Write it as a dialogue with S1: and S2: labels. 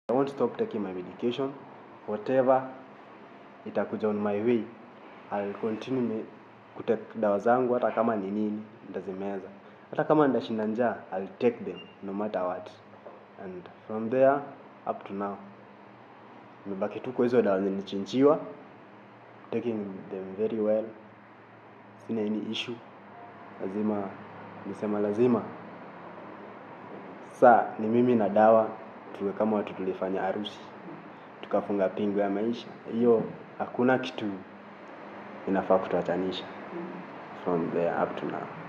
S1: I won't stop taking my medication. Whatever itakuja on my way, I'll continue me kutake dawa zangu hata kama ni nini, nitazimeza. Hata kama nitashinda njaa, I'll take them no matter what. And from there up to now, nimebaki tu kwa hizo dawa nilichinjiwa, taking them very well. Sina any issue. Lazima nisema lazima saa ni mimi na dawa tuwe kama watu tulifanya harusi tukafunga pingu ya maisha hiyo hakuna kitu inafaa kutuachanisha from there up to now